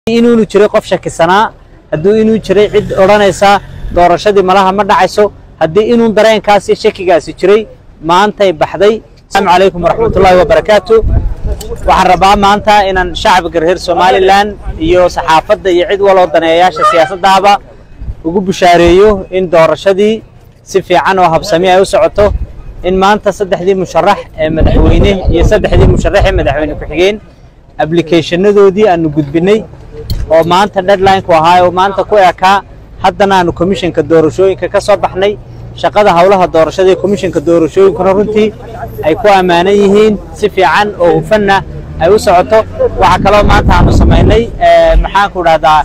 inuunu jiray qof shakisanaa hadduu inuu jiray cid odhanaysa doorashadii malaha ma dhacayso haddii inuu dareenkaasi shakigaasi jiray maantay baxday asalaamu calaykum waraxmatullaahi wabarakaatu waxaan rabaa maanta inaan shacabka reer somalilan iyo saxaafadda iyo cid waloo daneeyayaasha siyaasaddaaba ugu bushaareeyo in doorashadii si fiican oo habsami ay u socoto in maanta saddexdii musharax ee madaxweyne iyo saddexdii musharax ee madaxweyne ku-xigeen ablicationadoodii aanu gudbinay oo maanta deadline-ku ahaa oo maanta ku ekaa haddana aanu komishinka doorashooyinka ka soo baxnay shaqada howlaha doorashada ee komishinka doorashooyinkuna runtii ay ku ammaanan yihiin si fiican oo hufanna ay u socoto waxaa kaloo maanta aanu samaynay maxaanku dhahdaa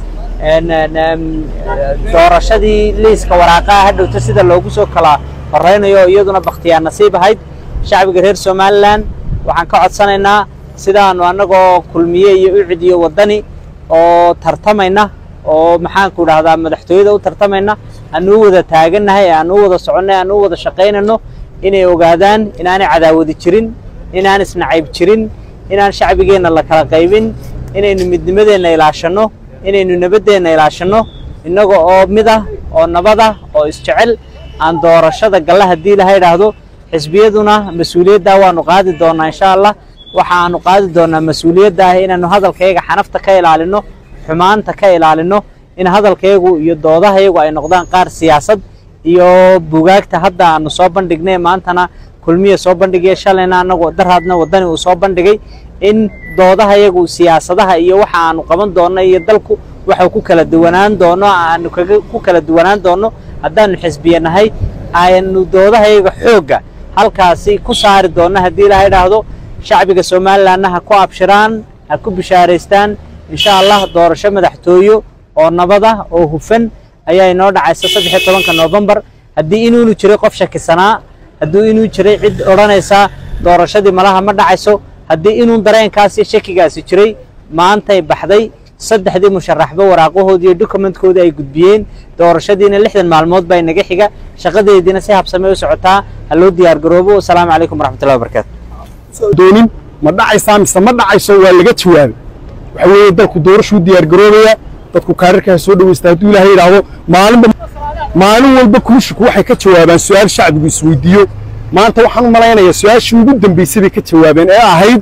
doorashadii liiska waraaqaha hadhowta sida loogu soo kala horeynayo oo iyaduna bakhtiyaa nasiib ahayd shacbiga reer somalilan waxaan ka codsanaynaa sidaanu annagoo kulmiye iyo ucid iyo waddani oo tartamayna oo maxaanku dhahdaa madaxtooyada u tartamayna aanu u wada taagannahay aanu u wada soconnay aanu u wada shaqaynayno inay ogaadaan inaanay cadaawadi jirin inaan isnacayb jirin inaan shacbigeenna la kala qaybin inaynu midnimadeenna ilaashanno inaynu nabaddeenna ilaashanno innaga oo mid ah oo nabad ah oo isjecel aan doorashada galla haddii ilaha idhaahdo xisbiyaduna mas-uuliyaddaa waanu qaadi doonnaa insha allah waxa aanu qaadi doonnaa mas-uuliyadda ah inaanu hadalkayaga xanafta ka ilaalinno xumaanta ka ilaalinno in hadalkayagu iyo doodahayagu ay noqdaan qaar siyaasad iyo bugaagta hadda aanu soo bandhignay maantana kulmiya soo bandhigaya shalayna annagu daraadna waddani uu soo bandhigay in doodahayagu siyaasadaha iyo waxa aanu qaban doonno iyo dalku waxuu ku kala duwanaan doono aanu kaga ku kala duwanaan doonno haddaanu xisbiye nahay aynu doodahayaga xoogga halkaasi ku saari doonno haddii ilaha idhaahdo shacbiga somalilanna ha ku abshiraan ha ku bishaaraystaan insha allah doorasho madaxtooyo oo nabad ah oo hufan ayaa inoo dhacaysa saddex iyo tobanka noofembar haddii inuunu jiray qof shakisanaa hadduu inuu jiray cid odhanaysa doorashadii malaha ma dhacayso haddii inuu dareenkaasi shakigaasi jiray maantay baxday saddexdii musharaxba waraaqahoodii iyo dokumentkoodii ay gudbiyeen doorashadiina lixdan maalmood baa inaga xiga shaqadeediina si habsamey u socotaa ha loo diyaar garoobo wasalaamu calaykum waraxmatullahi wabarakaatu doonin ma dhacaysaa mise ma dhacayso waa laga jawaabay waxa weeye dalku doorashuu diyaar garoobaya dadku kaararkaa soo dhawaysta hadduu ilaahay yidhaahdo maalinba maalin walba kumishinku waxay ka jawaabaan su-aal shacbigu isweydiiyo maanta waxaan u malaynayaa su-aashii ugu dambaysay bay ka jawaabeen ee ahayd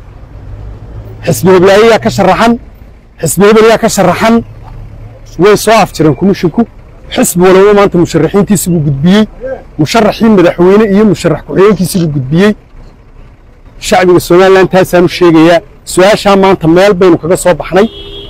xisbi heblaayayaa ka sharaxan xisbi hebelyaa ka sharaxan way soo afjireen kumishinku xisbi walaba maanta musharaxiintiisi buu gudbiyey musharaxii madaxweyne iyo musharax ku-xigeenkiisi buu gudbiyey shacbiga somalilan taasaanu sheegayaa su-aashaa maanta meel baynu kaga soo baxnay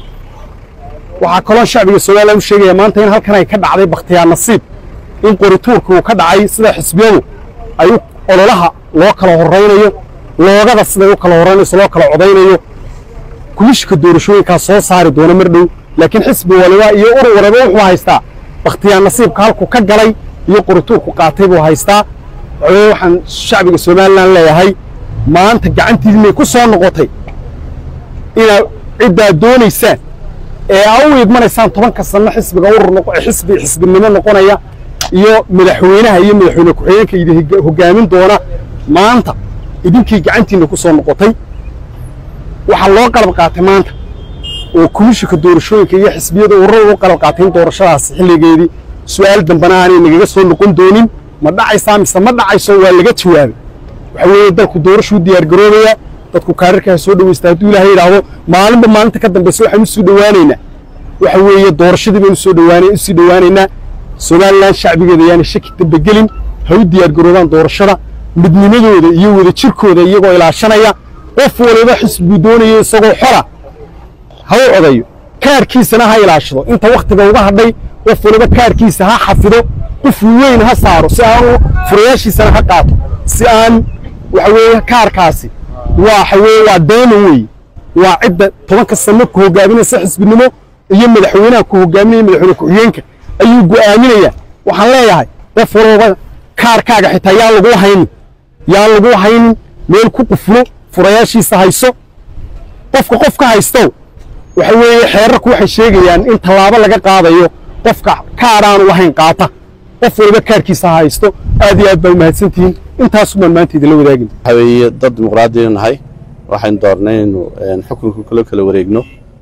waxaa kaloo shacbiga somalilan u sheegayaa maanta in halkan ay ka dhacday bakhtiyaa nasiib in qorituurka uu ka dhacay sida xisbiyadu ay ololaha loo kala horaynayo loogada siday u kala horaynayso loo kala codaynayo kumishika doorashooyinkaa soo saari doona mar dhow laakiin xisbi waliba iyo urur waliba wuxuu haystaa bakhtiyaa nasiibka halku ka galay iyo qorituurku qaatay buu haystaa waxaweye waxaan shacbiga somalilan leeyahay maanta gacantiidinay ku soo noqotay inaad ciddaad doonaysaan ee aa u idmanaysaan tobanka sanno xisbiga urur xisbi xisbinimo noqonaya iyo madaxweynaha iyo madaxweyne ku-xigeenka idin hoggaamin doona maanta idinkii gacantiinna ku soo noqotay waxaa loo qalab qaatay maanta oo komishinka doorashooyinka iyo xisbiyada ururada u qalab qaatay in doorashadaas xilligeedii su'aal dambana aanay nagaga soo noqon doonin ma dhacaysaa mise ma dhacayso waa laga jawaabay waxa weeye dalku doorashuu diyaar garoobaya dadku kaararkaa soo dhawaysta hadduu ilaahay yidhaahdo maalinba maalinta ka dambaysa waxaan u soo dhowaanaynaa waxa weeye doorashadii baynu soo dhowaanay u sii dhowaanaynaa somalilan shacbigeeda yaana shaki dambe gelin ha u diyaar garoobaan doorashada midnimadooda iyo wadajirkooda iyagoo ilaashanaya qof waliba xisbuu doonayo isagoo xora ha u codayo kaarkiisana ha ilaashado inta wakhtiga uga hadhay qof waliba kaarkiisa ha xafido qof weyn ha saaro si aan furayaashiisana ha qaato si aan waxa weeye kaarkaasi waxa weeye waa deeman weeye waa cidda tobanka sano ku hoggaaminaysa xisbinimo iyo madaxweynaha ku hoggaaminaya madaxweyne ku-xigeenka ayuu go'aaminayaa waxaan leeyahay qof walooba kaarkaaga xitaa yaa lagu haynin yaa lagu haynin meel ku quflo furayaashiisa hayso qofka qofka haystow waxa weeye xeerarku waxay sheegayaan in tallaabo laga qaadayo qofka kaaraanu lahayn qaata qof waliba kaarkiisa ha haysto aad iyo aad baa umahadsantihiin intaas baan maanta idinla wadaagin waxaa weeye dad dimuqraadiya nahay waxaynu doornay inaynu xukunka kula kala wareegno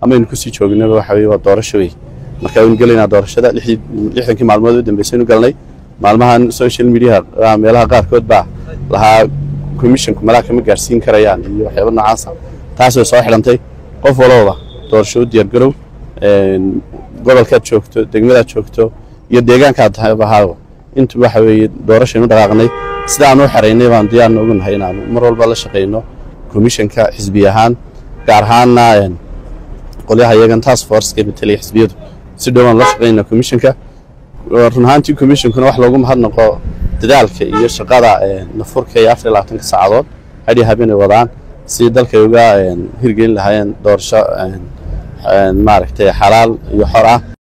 ama aynu kusii joognaba waxa weye waa doorasho wey marka waynu gelaynaa doorashada lixdankii maalmood u dambeysaynu galnay maalmahan social mediaha meelaha qaarkood baa lahaa commissionku malaa kama gaarsiin karayaan iyo waxyaaba noocaasa taas way soo xidhantay qof walbaba doorasho u diyaargarow gobolkaad joogto degmadaad joogto iyo deegaankaad ahaaba intu waxa weeye doorashaynu dhaqaaqnay sida aan u xeraynay baan diyaarna ugu nahay inaanu mar walba la shaqayno komishanka xisbi ahaan gaar ahaanna qolyaha iyagan task forceka betelaya xisbiyadu si dhowaan la shaqaynaa komishanka run ahaantii komishankuna wax loogu mahadnaqo dadaalka iyo shaqada nafurka iyo afar iyo labaatanka saacadood hadhi habeenay wadaan si dalkay uga hirgelin lahaayeen doorasho maaragtay xalaal iyo xor ah